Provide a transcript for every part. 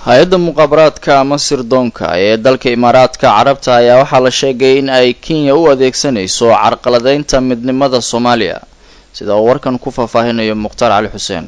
hay-adda muqaabaraadka ama sirdoonka ee dalka imaaraadka carabta ayaa waxaa la sheegay in ay kenya u adeegsanayso carqaladeynta midnimada soomaaliya sida uu warkan ku faahfaahinayo mukhtaar cali xuseen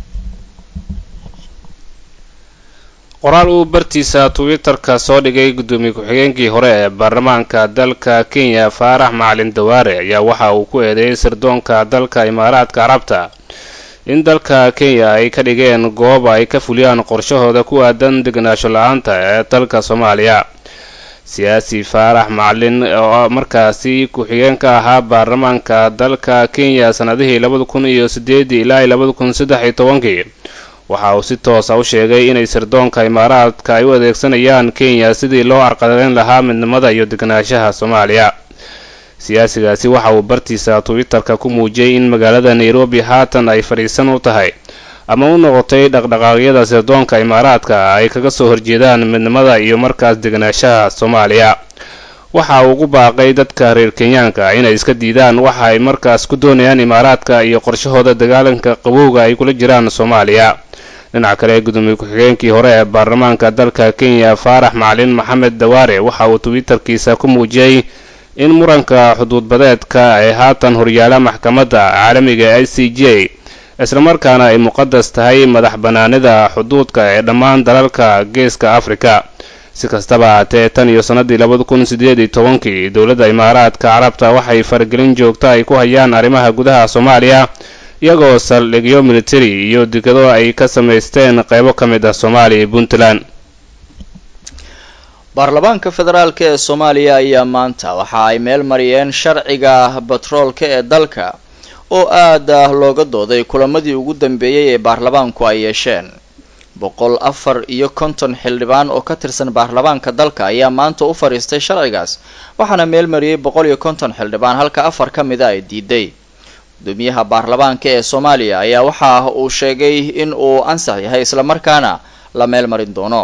qoraal uu bartiisa twitter-ka soo dhigay guddoomiye ku-xigeenkii hore ee baarlamaanka dalka kenya faarax macalin dawaare ayaa waxa uu ku eedeeyay sirdoonka dalka imaaraadka carabta in dalka kenya ay ka dhigeen goob ay ka fuliyaan qorshahooda ku aadan degenaansho la-aanta ee dalka soomaaliya siyaasi faarax macalin oo markaasi ku-xigeenka ahaa baarlamaanka dalka kenya sanadihii labada kun iyo sideedii ilaa labada kun saddex iyo tobankii waxa uu si toosa u sheegay inay sirdoonka imaaraadka ay u adeegsanayaan kenya sidii loo carqaladeyn lahaa midnimada iyo degenaanshaha soomaaliya siyaasigaasi waxa uu bartiisa twitter-ka ku muujiyey in magaalada nairobi haatan ay fadhiisan u tahay ama u noqotay dhaqdhaqaaqyada sirdoonka imaaraadka ay kaga soo horjeedaan midnimada iyo markaas degenaanshaha soomaaliya waxa uu ugu baaqay dadka reer kenyaanka inay iska diidaan waxa ay markaas ku doonayaan imaaraadka iyo qorshahooda dagaalanka qabowga ay kula jiraan soomaaliya dhinaca kale gudoomiye ku-xigeenkii hore ee baarlamaanka dalka kenya faarax macalin maxamed dawaare waxa uu twitterkiisa ku muujiyey in muranka xuduudbadeedka ay haatan horyaala maxkamadda caalamiga i c j islamarkaana ay muqadas tahay madax bannaanida xuduudka ee dhammaan dalalka geeska afrika si kastaba haatee tan iyo sannadii labada kun sideed iyo tobankii dowladda imaaraadka carabta waxay faragelin joogta ay ku hayaan arrimaha gudaha soomaaliya iyagoo saldhigyo militari iyo dekado ay ka samaysteen qaybo ka mid ah soomaaliya iyo puntland baarlamaanka federaalk ee soomaaliya ayaa maanta waxa ay meel mariyeen sharciga batroolka ee dalka oo aada looga dooday kulamadii ugu dambeeyey ee baarlamaanku ay yeesheen boqol afar iyo konton xildhibaan oo ka tirsan baarlamaanka dalka ayaa maanta u fadhiistay sharcigaas waxaana meel mariyey boqol iyo konton xildhibaan halka afar ka mida ay diiday gudoomiyaha baarlamaanka ee soomaaliya ayaa waxa uu sheegay in uu ansax yahay islamarkaana la meel marin doono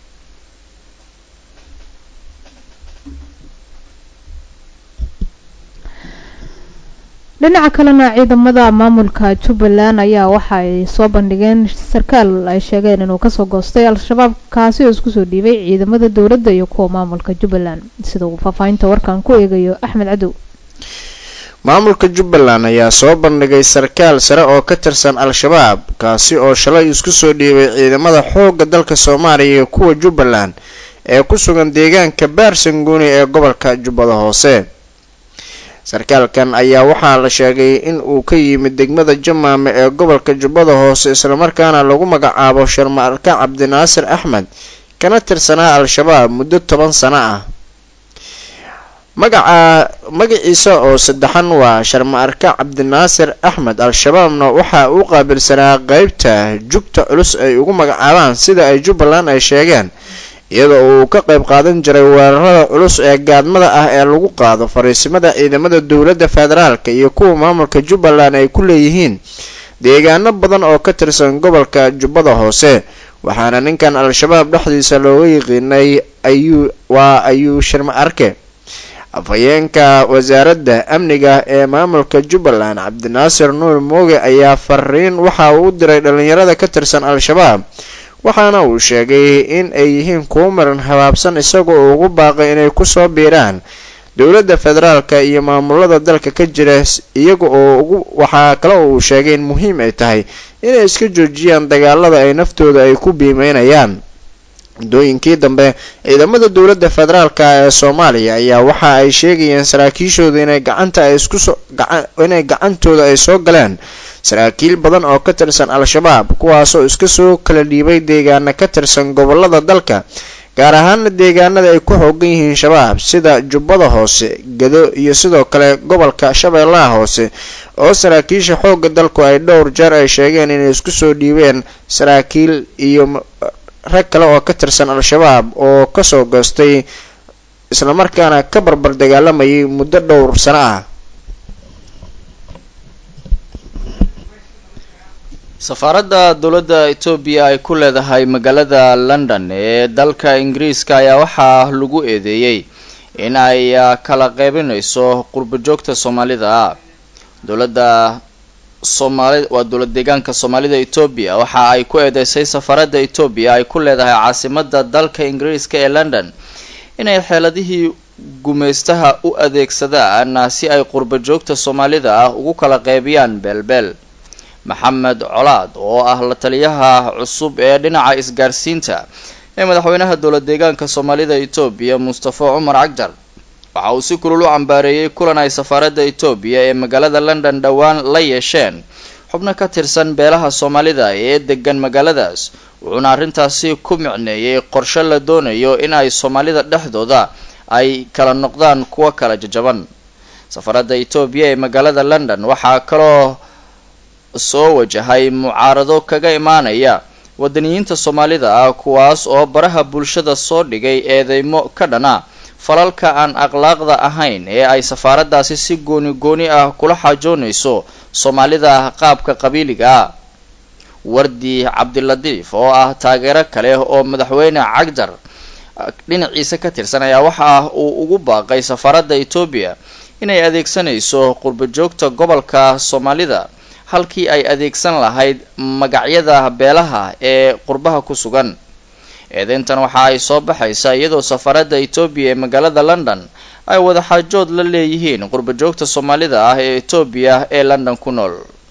dhinaca kalena ciidamada maamulka jubbaland ayaa waxa ay soo bandhigeen sarkaal ay sheegeen inuu kasoo goostay al-shabaab kaasi oo isku soo dhiibay ciidamada dowladda iyo kuwa maamulka jubbaland sida uu faahfaahinta warkan ku eegayo axmed cadow maamulka jubbaland ayaa soo bandhigay sarkaal sare oo ka tirsan al-shabaab kaasi oo shalay isku soo dhiibay ciidamada xoogga dalka soomaaliya iyo kuwa jubbaland ee ku sugan deegaanka baarsanguuni ee gobolka jubbada hoose sarkaalkan ayaa waxaa la sheegay in uu ka yimid degmada jamaame ee gobolka jubbada hoose islamarkaana lagu magacaabo sharma-arka cabdinaasir axmed kana tirsanaa al-shabaab muddo toban sano ah magaca magaciisa oo saddexan waa sharma-arka cabdinaasir axmed al-shabaabna waxa uu qaabilsanaa qeybta jugta culus ay ugu magacaabaan sida ay jubbaland ay sheegeen iyadoo uu ka qayb qaadan jiray weerarada culus ee gaadmada ah ee lagu qaado fariisimada ciidamada dowladda federaalka iyo kuwa maamulka jubbaland ay ku leeyihiin deegaano badan oo ka tirsan gobolka jubbada hoose waxaana ninkan al-shabaab dhexdiisa looga yiqiinay ayuu waa ayuu sharma arke afhayeenka wasaaradda amniga ee maamulka jubbaland cabdinaasir nuur mooge ayaa fariin waxa uu u diray dhalinyarada ka tirsan al-shabaab waxaana uu sheegay in ay yihiin kuwo maran habaabsan isagoo ugu baaqay inay kusoo biiraan dowladda federaalka iyo maamulada dalka ka jira iyaga oo ugu waxaa kale oo uu sheegay in muhiim ay tahay inay iska joojiyaan dagaalada ay naftooda ay ku biimeynayaan muddooyinkii dambe ciidamada dowladda federaalka ee soomaaliya ayaa waxa ay sheegayeen saraakiishooda inay gacanta ay iskusoo inay gacantooda ay soo galeen saraakiil badan oo ka tirsan al-shabaab kuwaasoo iska soo kala dhiibay deegaana ka tirsan gobolada dalka gaar ahaana deegaanada ay ku xoogan yihiin shabaab sida jubbada hoose gado iyo sidoo kale gobolka shabeellaha hoose oo saraakiisha xoogga dalku ay dhowr jeer ay sheegeen inay isku soo dhiibeen saraakiil iyo rag kale oo ka tirsan al-shabaab oo kasoo goostay islamarkaana ka barbar dagaalamayay muddo dhowr sano ah safaaradda dowladda etoobiya ay ku leedahay magaalada london ee dalka ingiriiska ayaa waxaa lagu eedeeyey in ay kala qeybinayso qurbo joogta soomaalida dowladda soomaali waa dowlad deegaanka soomaalida etoobiya waxa ay ku eedeysay safaradda etoobiya ay ku leedahay caasimada dalka ingiriiska ee london inay xeeladihii gumaystaha u adeegsadaan si ay qurba joogta soomaalida ah ugu kala qeybiyaan beelbeel maxamed colaad oo ah la taliyaha cusub ee dhinaca isgaarsiinta ee madaxweynaha dowlad deegaanka soomaalida etoobiya mustafa cumar cagdar waxa uu si kulul u cambaareeyey kulan ay safaaradda etoobiya ee magaalada london dhowaan la yeesheen xubno ka tirsan beelaha soomaalida ee degan magaaladaas wuxuuna arrintaasi ku micneeyey qorshe la doonayo in ay soomaalida dhexdooda ay kala noqdaan kuwo kala jajaban safaradda etoobiya ee magaalada london waxaa kaloo soo wajahay mucaarado kaga imaanaya wadaniyiinta soomaalida ah kuwaas oo baraha bulshada soo dhigay eedeymo ka dhana falalka aan akhlaaqda ahayn ee ay safaaraddaasi si gooni gooni ah kula xaajoonayso soomaalida qaabka qabiiliga ah wardi cabdilatiif oo ah taageero kale oo madaxweyne cagdar dhinaciisa ka tirsan ayaa waxa uu ugu baaqay safaaradda etoobiya inay adeegsanayso qurba joogta gobolka soomaalida halkii ay adeegsan lahayd magacyada beelaha ee qurbaha ku sugan eedeyntan waxa ay soo baxaysaa iyadoo safaaradda etoobiya ee magaalada london ay wadaxaajood la leeyihiin qurba joogta soomaalida ah ee etoobiya ee london ku nool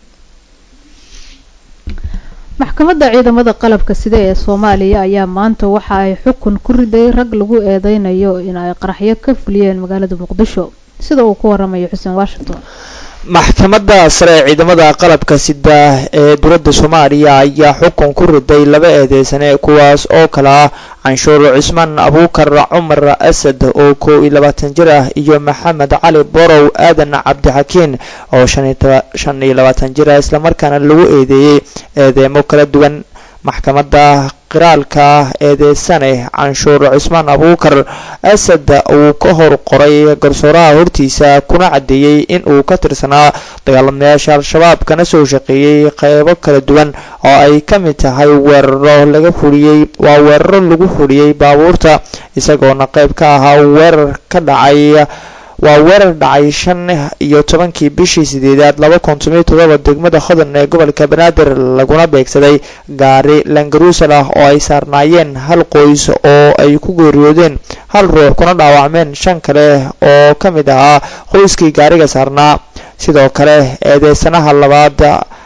maxkamadda ciidamada qalabka sida ee soomaaliya ayaa maanta waxa ay xukun ku riday rag lagu eedeynayo in ay qaraxyo ka fuliyeen magaalada muqdisho sida uu ku waramayo xuseen washington maxkamadda sare ee ciidamada qalabka sida ee dowladda soomaaliya ayaa xukun ku riday laba eedeysane kuwaas oo kale ah canshuur cismaan abuukar cumar asad oo kow iyo labaatan jir ah iyo maxamed cali borow aadan cabdixakiin oo shan iyo labaatan jir ah islamarkaana lagu eedeeyey eedeemo kala duwan maxkamadda qiraalka eedeysane canshuur cismaan abuukar asad uu ka hor qoray garsooraha hortiisa kuna caddeeyey in uu ka tirsanaa dagaalamayaasha al-shabaab kana soo shaqeeyey qeybo kala duwan oo ay ka mid tahay weeraro laga fuliyey waa weeraro lagu fuliyey baabuurta isagoona qeyb ka ahaa weerar ka dhacay waa weerar dhacay shan iyo tobankii bishii sideedaad laba kun tomiyo todoba degmada hodan ee gobolka banaadir laguna beegsaday gaari langaruusal ah oo ay saarnaayeen hal qoys oo ay ku geeriyoodeen hal ruux kuna dhaawacmeen shan kale oo ka mid ahaa qoyskii gaariga saarnaa sidoo kale eedeysanaha labaad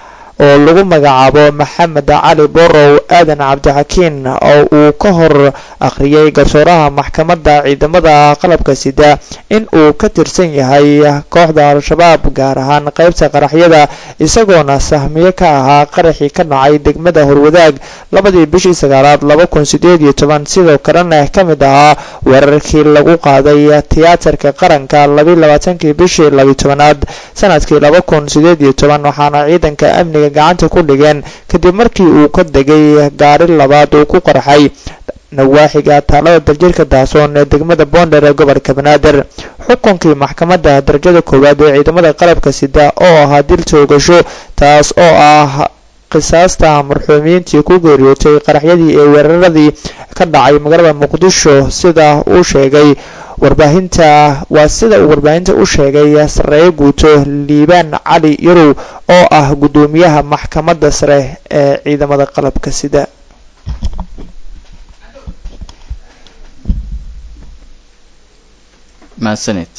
oo lagu magacaabo maxamed cali borow aadan cabdixakiin oo uu ka hor akhriyay garsooraha maxkamadda ciidamada qalabka sida in uu ka tirsan yahay kooxda al-shabaab gaar ahaan qeybta qaraxyada isagoona sahmiye ka ahaa qaraxii ka dhacay degmada horwadaag labadii bishii sagaalaad laba kun sideed iyo toban sidoo kalena ka mid ahaa weerarkii lagu qaaday tiyaatarka qaranka labiyi labaatankii bishii labiyi tobanaad sanadkii laba kun sideed iyo toban waxaana ciidanka amniga gacanta ku dhigeen kadib markii uu ka degay gaari labaad uu ku qarxay nawaaxiga taalada daljirka daasoon ee degmada boonder ee gobolka banaadir xukunkii maxkamadda darajada koowaad ee ciidamada qalabka sida oo ahaa dil toogasho taas oo ah qisaasta marxuumiyiintii ku geeriyootay qaraxyadii ee weeraradii ka dhacay magaalada muqdisho sida uu sheegay warbaahinta waa sida uu warbaahinta u sheegay sareeye guuto liibaan cali yarow oo ah guddoomiyaha maxkamadda sare ee ciidamada qalabka sida mahadsanid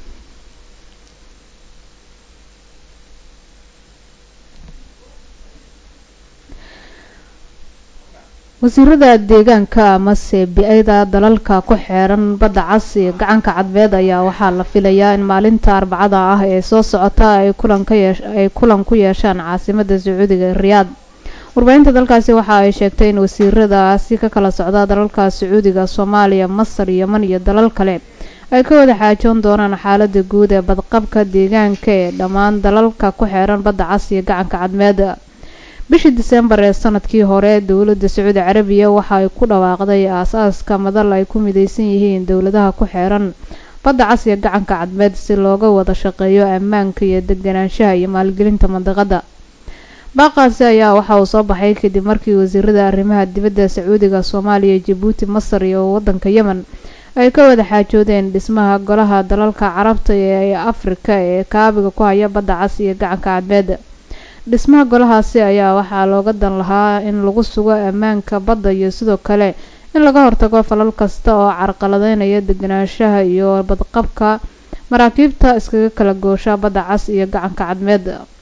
wasiirada deegaanka amase bi-ada dalalka ku xeeran badda cas iyo gacanka cadbeed ayaa waxaa la filayaa in maalinta arbacada ah ee soo socota ay kulan ka yeesh ay kulan ku yeeshaan caasimada sacuudiga ee riyaad warbaahinta dalkaasi waxa ay sheegtay in wasiiradaasi ka kala socda dalalka sacuudiga soomaaliya masar yeman iyo dalal kale ay ka wada xaajoon doonaan xaalada guud ee badqabka deegaanka ee dhammaan dalalka ku xeeran badda cas iyo gacanka cadmeed bishii diseembar ee sanadkii hore dowladda sacuudi carabiya waxa ay ku dhawaaqday aas-aaska madal ay ku mideysan yihiin dowladaha ku xeeran badda cas iyo gacanka cadmeed si looga wada shaqeeyo ammaanka iyo deganaanshaha iyo maalgelinta mandiqada baaqaasi ayaa waxa uu soo baxay kadib markii wasiirada arrimaha dibadda sacuudiga soomaaliya jabuuti masar iyo waddanka yemen ay ka wada xaajoodeen dhismaha golaha dalalka carabta ee afrika ee kaabiga ku haya badda cas iyo gacanka cadmeed dhismaha golahaasi ayaa waxaa looga dan lahaa in lagu sugo ammaanka badda iyo sidoo kale in laga hortago falal kasta oo carqaladeynaya deganaanshaha iyo badqabka maraakiibta iskaga kala goosha badda cas iyo gacanka cadmeed